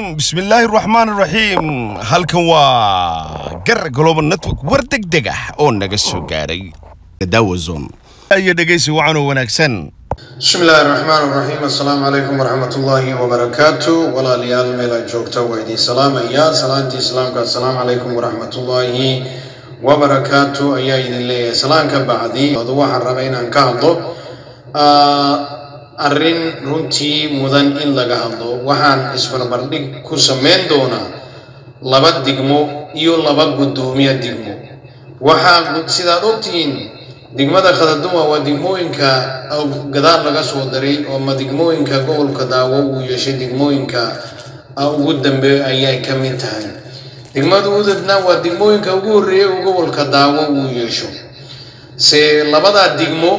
bismillaahi raxmaan raxiim halkan waa gar global network war deg deg ah oo naga soo gaaray daawazon iyo dhegaysi wacan oo wanaagsan bismi illaahi raxmaan raxiim assalaamu calaykum waraxmatullaahi wabarakaatu walaalayaal meel aad joogta waa idiin salaamaya salaantii islaamka assalaamu calaykum waraxmatullaahi wabarakaatu ayaa idin leeyahay salaanka bacdi adu waxaan rabaa inaan ka hadlo arrin runtii mudan in laga hadlo waxaan isbarbardhig ku samayn doonaa laba digmo iyo laba guddoomiye digmo waxaa sidaad ogtihiin degmada khadaduma waa degmooyinka gadaal laga soo daray oo ma degmooyinka gobolka daawo uu yeeshay degmooyinka ugu dambeeya ayay ka mid tahay degmada udadna waa degmooyinka ugu horreeyay uu gobolka daawo uu yeesho se labadaa degmo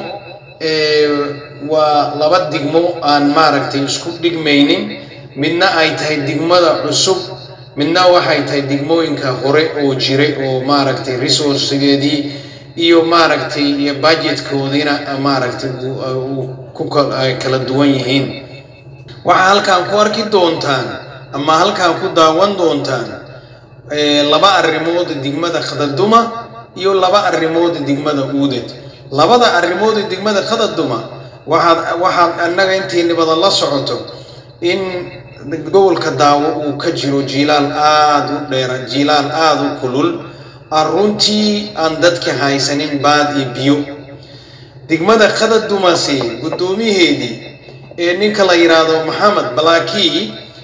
waa laba degmo aan maaragtay isku dhigmaynin midna ay tahay degmada cusub midna waxay tahay degmooyinka hore oo jiray oo maaragtay resourcegeedii iyo maaragtay iyo budgetkoodiina maaragtay ku kala duwan yihiin waxaa halkaan ku arki doontaan ama halkaan ku daawan doontaan laba arrimood degmada khadaduma iyo laba arrimood degmada uudad labada arrimood degmada khadaduma waxaad waxaad annaga intiini badan la socoto in gobolka daawo uu ka jiro jiilaal aada u dheera jiilaal aada u kulul aan runtii aan dadka haysanin baad iyo biyo degmada khadadumase guddoomiyaheedii ee ninka la yidhaahdo maxamed balaakii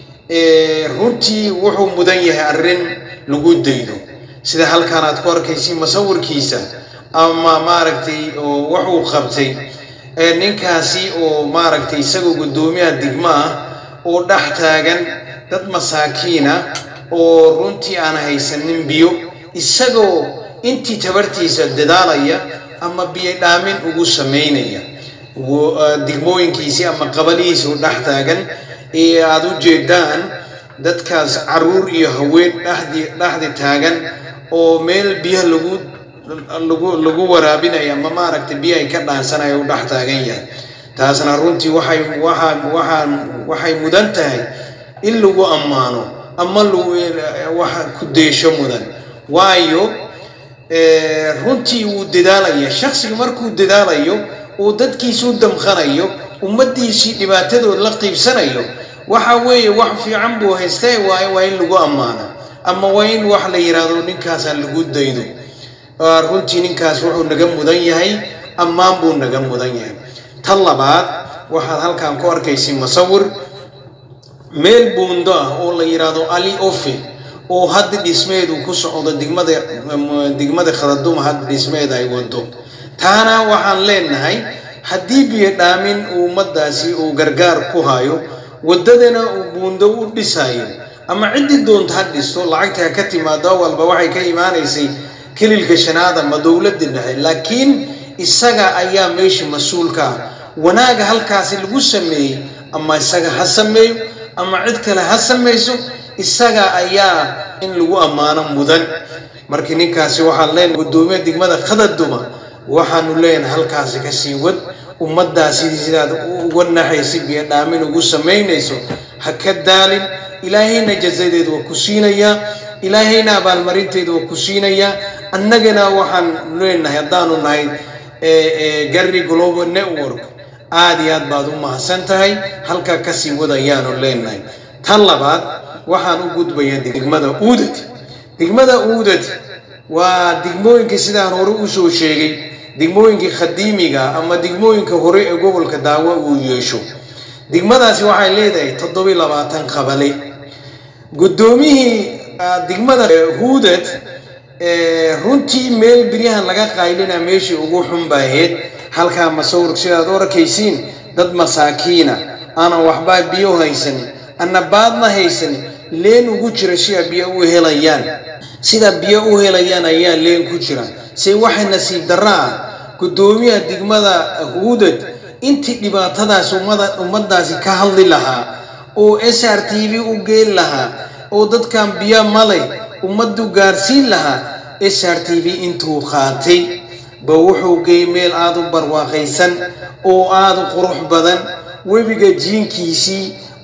runtii wuxuu mudan yahay arrin lagu daydo sida halkaan aad ku arkaysi masawirkiisa ama maaragtay oo wuxuu qabtay ninkaasi oo maaragtay isagoo guddoomiyaha degmo ah oo dhex taagan dad masaakiina oo runtii aan haysanin biyo isagoo intii tabartiisa dadaalaya ama biyo dhaamin ugu samaynaya degmooyinkiisii ama qabalihiisi u dhex taagan ee aada u jeedaan dadkaas caruur iyo haween dhexdi dhexdi taagan oo meel biyaha lagu lagu lagu waraabinayo ama maaragtay biyo ay ka dhaansanaya u dhex taagan yahay taasna runtii waxay waxaa waxaa waxay mudan tahay in lagu ammaano ama lagu waxa ku deesho mudan waayo runtii wuu dadaalaya shaksiga markuu dadaalayo uu dadkiisu damqanayo ummaddiisii dhibaatadood la qiibsanayo waxa weeye wax fiican buu haystee waa waa in lagu ammaano ama waa in wax la yidhaahdo ninkaasa lagu daydo runtii ninkaas wuxuu naga mudan yahay ammaan buu naga mudan yahay tan labaad waxaad halkaan ku arkaysay masawir meel buundo ah oo la yidhaahdo ali ofe oo hadda dhismeedu ku socdo degmada degmada khadaduma hadda dhismeed ay wado taana waxaan leenahay haddii biyo dhaamin ummadaasi uu gargaar ku hayo waddadana uu buundo u dhisayo ama ciddii doonta ha dhisto lacagta ha ka timaado walba waxay ka imaanaysay kelilka shanaad ama dowladda dhexe laakiin isaga ayaa meesha mas-uulka ah wanaaga halkaasi lagu sameeyey ama isaga ha sameeyo ama cid kale ha samayso isaga ayaa in lagu ammaano mudan markii ninkaasi waxaan leenahay guddoomiya degmada khadaduma waxaanu leenahay halkaasi kasii wad ummaddaasi sidaad uga naxaysa biyo dhaamin ugu samaynayso ha ka daalin ilaahayna jazadeedu waa ku siinayaa ilaahayna abaalmarinteedu waa ku siinayaa annagana waxaan leenahay haddaanu nahay garri global network aada iyo aad baad u mahadsan tahay halkaa kasii wad ayaanu leenahay tan labaad waxaan u gudbayaa degmada uudad degmada uudad waa degmooyinka sidaan hore usoo sheegay degmooyinkii khadiimiga ama degmooyinka hore ee gobolka daawo uu yeesho degmadaasi waxay leedahay toddobiy labaatan qabale guddoomiyihii degmada huudad runtii meel biryahan laga qaylina meeshii ugu xun baaheed halkaa masawir sidaad u arkaysiin dad masaakiina aanan waxbaa biyo haysanin ana baadna haysanin leen ugu jira sidaa biyo u helayaan sida biyo u helayaan ayaa leen ku jira se waxay nasiib darra ah guddoomiyaha degmada huudad intii dhibaatadaas ummaddaasi ka hadli lahaa oo s r t v u geen lahaa oo dadkan biyo malay ummaddu gaarsiin lahaa s r t v intuu qaatay ba wuxuu geey meel aada u barwaaqaysan oo aada u qurux badan webiga jiinkiisii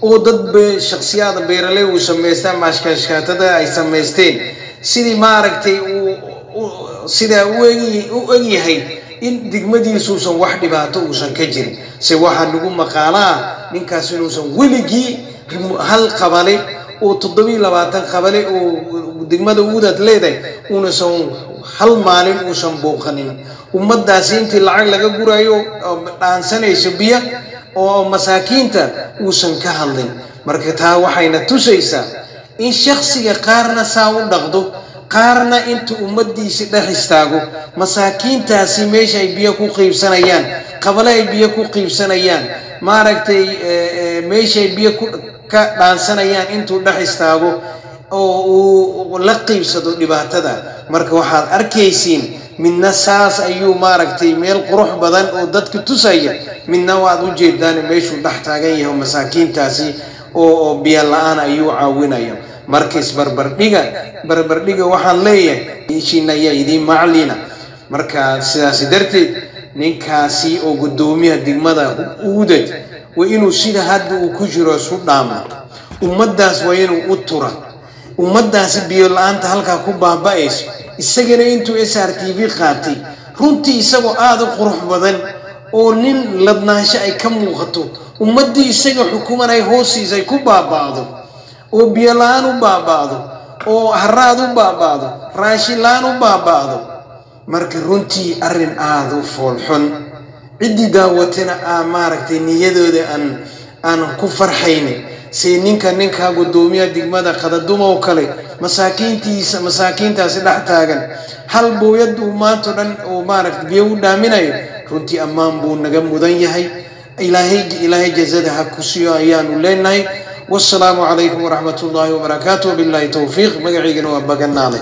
oo dad be shaksiyaada beeraley uu samaystaa maashkaashkaatada ay samaysteen sidii maaragtay uu sidaa u egyahay in degmadiisuusan wax dhibaato uusan ka jirin se waxaa nagu maqaalaa ninkaas inuusan weligii hal qabale oo toddobiiy labaatan qabale oo degmada uudad leedahay uunasan hal maalin uusan booqanin ummaddaasi intii lacag laga gurayo dhaansanayso biyo oo masaakiinta uusan ka hadlin marka taa waxayna tusaysaa in shaksiga qaarna saa u dhaqdo qaarna inta ummaddiisi dhex istaago masaakiintaasi meesha ay biyo ku qiibsanayaan qabale ay biyo ku qiibsanayaan maaragtay meesha ay biyo ka dhaansanayaan intuu dhex istaago oo uu la qiibsado dhibaatada marka waxaad arkaysiin midna saas ayuu maaragtay meel qurux badan oo dadka tusaya midna waad u jeedaan meeshuu dhex taagan yahay masaakiintaasi oo biyo la-aan ayuu caawinaya markiis barbardhiga barbardhiga waxaan leeyahay ishiina ayaa idiin maclina marka sidaasi darteed ninkaasi oo guddoomiyaha degmada uudad waa inuu sida hadda uu ku jiro isu dhaama ummaddaas waa inuu u tura ummaddaasi biyo la-aanta halkaa ku baaba-ayso isagana intuu s r t v qaatay runtii isagoo aada u qurux badan oo nin ladnaansho ay ka muuqato ummaddii isaga xukuman ay hoostiisa ay ku baaba'do oo biyo la-aan u baaba'do oo haraad u baaba'do raashin la-aan u baaba'do marka runtii arrin aada u foolxun ciddii daawatana aa maaragtay niyadooda aan aan ku farxaynin si ninka ninkaa guddoomiyaha degmada qadadumow kale masaakiintiisa masaakiintaasi dhex taagan hal booyad uu maanto dhan uu maaragtay biyo u dhaaminayo runtii ammaan buu naga mudan yahay ilaahay ilaahay jazada ha ku siiyo ayaanu leenahay والسلام عليكم ورحمة الله وبركاته وبالله توفيق مقعيقنا وبقناله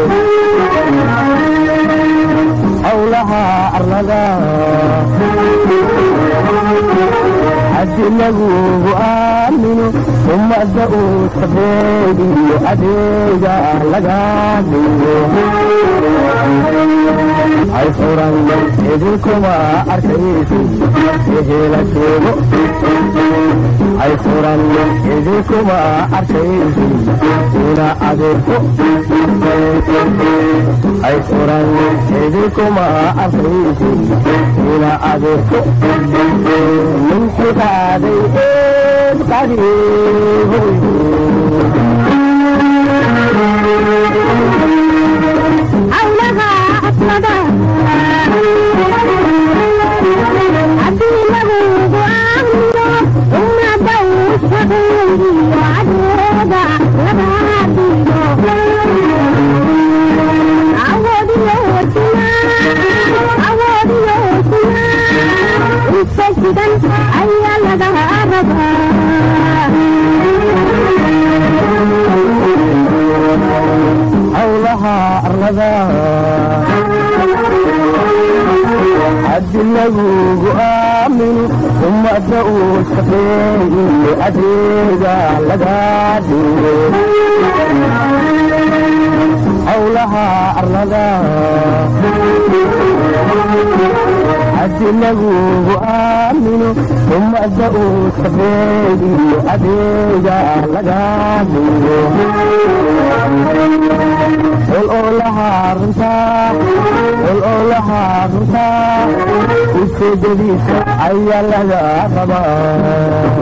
howlaha arlada haddi lagugu aamino ummadda uu sabeediyo adeega laga dhigo hay furan idinkuma arkaysi ehela sheego hay furan idinkuma arkaysi una adeegto hay furan idinkuma arkaysi una adeegto min xikaaday eed qadiihoy howlaha aslada haddii lagugu aamino ummadda uu shaqeeyiyo adeega laga dhigo awoodiyo sinaa awoodiyo sinaa inta sidan ayaa laga rabaa howlaha arlada haddi lagugu aamino ummadda uu shaqeeyiyo adeega laga dhigo howlaha arlada haddi lagugu aamino ummadda uu shaqeeyiyo adeega laga dhigo ol olaha runtaa ol olaha runtaa ujeedadiisa ayaa laga rabaa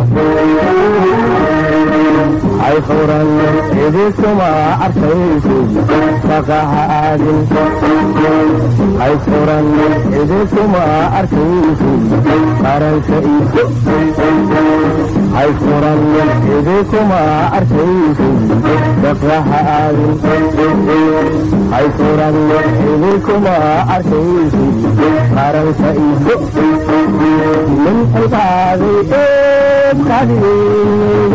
hay furan idinkuma arkaysi shaqaha aadin hay furan idinkuma arkaysi qaranka iso hay furan idinkuma arkaysi shaqaha aadin hay furan idinkuma arkaysi qaranka iso min xilqaaday eed qadiin